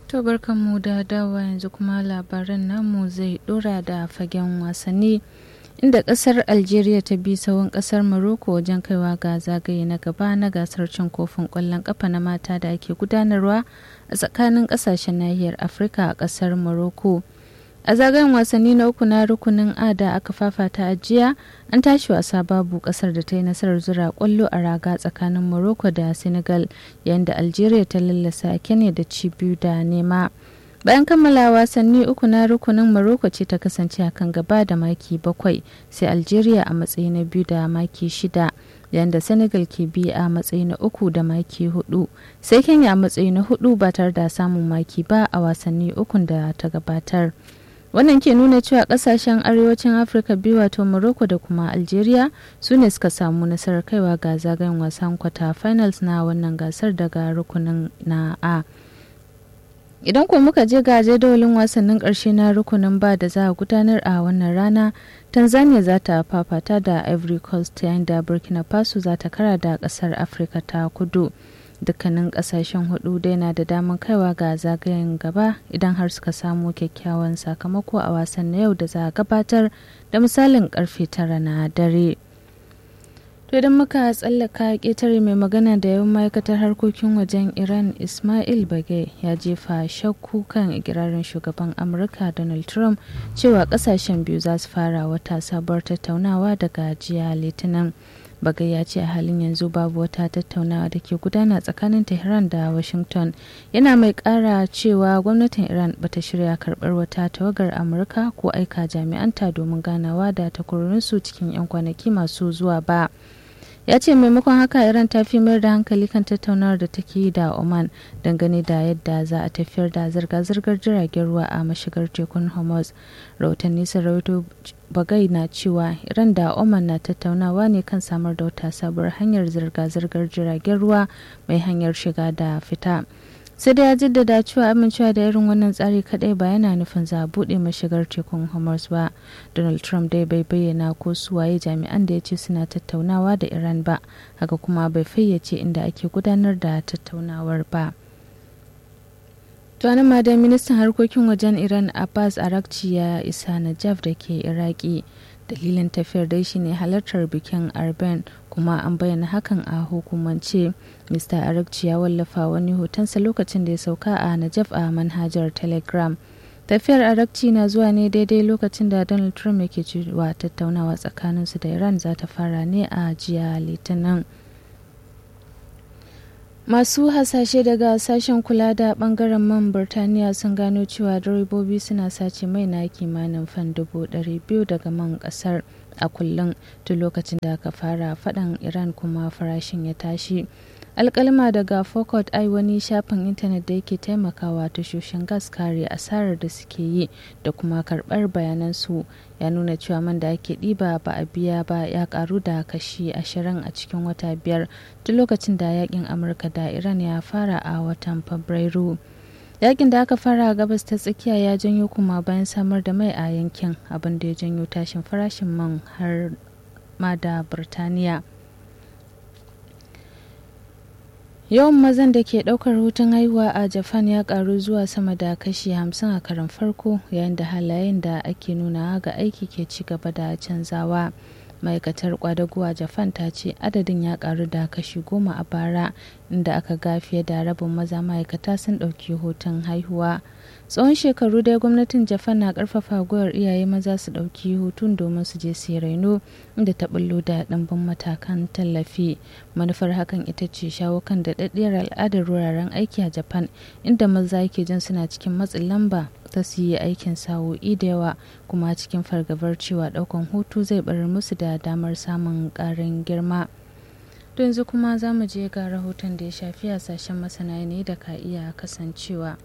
To barkanmu da dawa yanzu kuma labaran namu zai dora da fagen wasanni inda kasar Algeria ta bi sawun kasar Morocco wajen kaiwa ga zagaye na gaba na gasar cin kofin kwallon kafa na mata da ake gudanarwa a tsakanin kasashen nahiyar Afirka a kasar Morocco. a zagayen wasanni na uku na rukunin a da aka fafata a jiya an tashi wasa babu kasar da ta yi nasarar zura kwallo a raga tsakanin morocco da senegal yayin da algeria ta lallasa kenya da ci biyu da nema bayan kammala wasanni uku na rukunin morocco ce ta kasance a kan gaba da maki bakwai sai algeria a matsayi na biyu da maki shida yayin da senegal ke bi a matsayi na uku da maki hudu sai kenya a matsayi na hudu ba tare da samun maki ba a wasanni ukun da ta gabatar wannan ke nuna cewa kasashen arewacin afirka biyu wato morocco da kuma algeria su ne suka samu nasarar kaiwa ga zagayen wasan kwata finals na wannan gasar daga rukunin na a idan kuma muka je ga jadawalin wasannin karshe na rukunin ba da za a gudanar a wannan rana tanzania za ta fafata da ivory coast yayin da burkina faso za ta kara da kasar afirka ta kudu dukkanin kasashen hudu dai na da damar kaiwa ga zagayen gaba idan har suka samu kyakkyawan sakamako a wasan na yau da za a gabatar da misalin karfe tara na dare to idan muka tsallaka ƙetare mai magana da yawan ma'aikatar harkokin wajen iran ismail bage ya jefa shakku kan ikirarin shugaban amurka donald trump cewa kasashen biyu za su fara wata sabuwar tattaunawa daga jiya litinin bagai ya ce a halin yanzu babu wata tattaunawa da ke gudana tsakanin tehran da washington yana mai kara cewa gwamnatin iran bata shirya karbar wata tawagar amurka ko aika jami'anta domin ganawa da takwarorinsu cikin 'yan kwanaki masu zuwa ba ya ce maimakon haka iran ta fi mayar da hankali kan tattaunawar da take yi da oman dangane da yadda za a tafiyar da zirga-zirgar jiragen ruwa a mashigar tekun hormuz rahotanni sun rahoto bagai na cewa iran da oman na tattaunawa ne kan samar da wata sabuwar hanyar zirga-zirgar jiragen ruwa mai hanyar shiga da fita sai da ya jaddada cewa amincewa da irin wannan tsari kadai ba yana nufin za a buɗe mashigar tekun homers ba donald trump dai bai bayyana ko suwaye jami'an da ya ce suna tattaunawa da iran ba haka kuma bai fayyace inda ake gudanar da tattaunawar ba tuwanin ma dai ministan harkokin wajen iran abbas arakci ya isa najaf da ke iraki dalilin tafiyar dai shine halartar bikin arben kuma an bayyana hakan a hukumance mr arakci ya wallafa wani hotonsa lokacin da ya sauka a najaf a manhajar telegram tafiyar arakci na zuwa ne daidai lokacin da donald trump yake cewa tattaunawa tsakaninsu da iran za ta fara ne a jiya litinin masu hasashe daga sashen kula da bangaren man birtaniya sun gano cewa direbobi suna sace mai na kimanin fan dubu biyu daga man kasar a kullum tun lokacin da aka fara faɗan iran kuma farashin ya tashi alkalma daga focus ai wani shafin intanet da yake taimakawa tashoshin gas kare asarar da suke yi da kuma karbar bayanan su ya nuna cewa man da ake ɗiba ba a biya ba ya karu da kashi ashirin a cikin wata biyar tun lokacin da yakin amurka da iran ya fara a watan fabrairu yakin da aka fara a gabas ta tsakiya ya janyo kuma bayan samar da mai a yankin abin da ya janyo tashin farashin man har ma da birtaniya yawan mazan da ke daukar hutun haihuwa a japan ya karu zuwa sama da kashi 50 a karan farko yayin da halayen da ake nuna ga aiki ke ci gaba da canzawa ma'aikatar kwadago a japan ta ce adadin ya karu da kashi goma a bara inda aka ga fiye da rabin maza ma'aikata sun ɗauki hutun haihuwa tsawon shekaru dai gwamnatin japan na karfafa gwiwar iyaye maza su ɗauki hutun domin su je su raino inda ta bullo da ɗimbin matakan tallafi manufar hakan ita ce shawo kan daɗaɗɗiyar al'adar wuraren aiki a japan inda maza ke jin suna cikin matsin lamba ta su yi aikin sa'o'i da yawa kuma cikin fargabar cewa ɗaukan hutu zai barar musu da damar samun ƙarin girma to yanzu kuma za mu je ga rahoton da ya shafi hasashen masana ne da ka iya kasancewa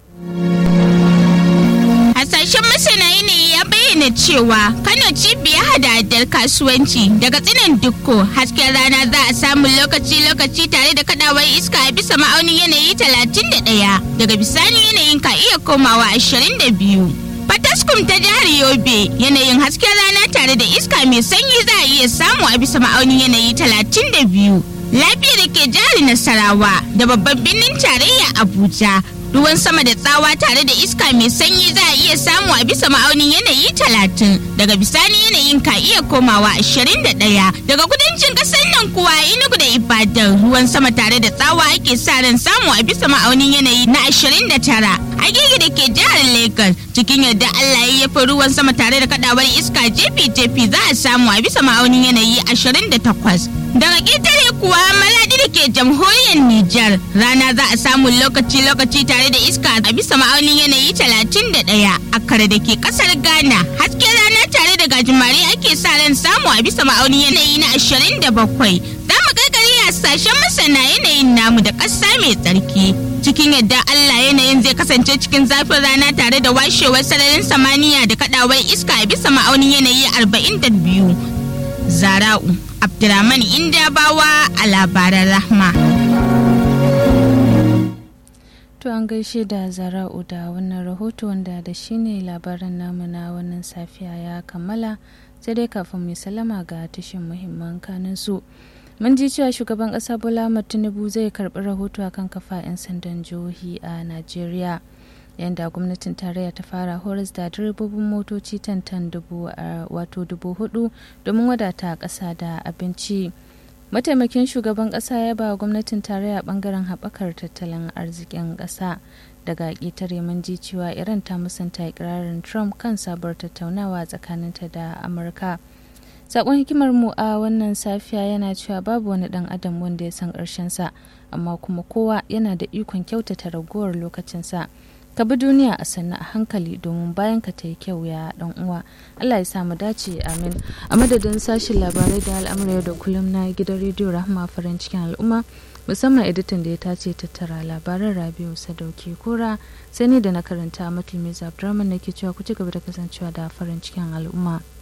Hasashen masana yanayi ya bayyana cewa Kano cibiyar hada-hadar kasuwanci daga tsinin dukko hasken rana za a samu lokaci-lokaci tare da kadawar iska a bisa ma'aunin yanayi 31 daga bisani yanayin ka iya komawa 22. Fataskum ta jihar Yobe yanayin hasken rana tare da iska mai sanyi za a iya samu a bisa ma'aunin yanayi 32. Lafiya da ke jihar Nasarawa da babban birnin tarayya Abuja ruwan sama da tsawa tare da iska mai sanyi za a iya samu a bisa ma'aunin yanayi talatin daga bisani yanayin ka iya komawa ashirin da ɗaya daga kudancin ƙasar nan kuwa inugu da ibadan ruwan sama tare da tsawa ake sa ran samu a bisa ma'aunin yanayi na ashirin da tara agege da ke jihar lagos cikin yadda allah ya yafi ruwan sama tare da kadawar iska jefi-jefi za a samu a bisa ma'aunin yanayi ashirin da takwas daga ƙetare kuwa maladi da ke jamhuriyar Nijar rana za a samu lokaci-lokaci tare da iska a bisa ma'aunin yanayi talatin da ɗaya a kare da ke ƙasar Ghana hasken rana tare da gajimare ake sa ran samu a bisa ma'aunin yanayi na ashirin da bakwai za mu gargari a sashen masana yanayin namu da ƙasa mai tsarki cikin yadda Allah yanayin zai kasance cikin zafin rana tare da washewar sararin samaniya da kadawar iska a bisa ma'aunin yanayi arba'in da biyu zara'u Abdurrahman Indabawa a labaran Rahma. To an gaishe da Zara'u da wannan rahoto wanda da shi ne labaran namu na wannan safiya ya kammala sai dai kafin mai salama ga tashin muhimman kanin su. Mun ji cewa shugaban ƙasa Bola Tinubu zai karɓi rahoto akan kafa 'yan sandan jihohi a Najeriya. yadda gwamnatin tarayya ta fara horas da direbobin motoci tantan dubu wato dubu hudu domin wadata ƙasa da abinci mataimakin shugaban ƙasa ya ba gwamnatin tarayya bangaren haɓakar tattalin arzikin ƙasa daga ƙetare mun ji cewa iran ta musanta ikirarin trump kan sabuwar tattaunawa tsakaninta da amurka sakon hikimar mu a wannan safiya yana cewa babu wani dan adam wanda ya san sa amma kuma kowa yana da ikon kyautata ragowar lokacinsa ka bi duniya a sannu a hankali domin bayan ka ta yi kyau ya dan uwa Allah ya samu dace amin a madadin sashin labarai da al'amura yau da kullum na gidan rediyo rahama farin cikin al'umma musamman editan da ya tace tattara labaran rabiu sadauki kora sai ni da na karanta matulmi abdurrahman nake cewa ku ci gaba da kasancewa da farin cikin al'umma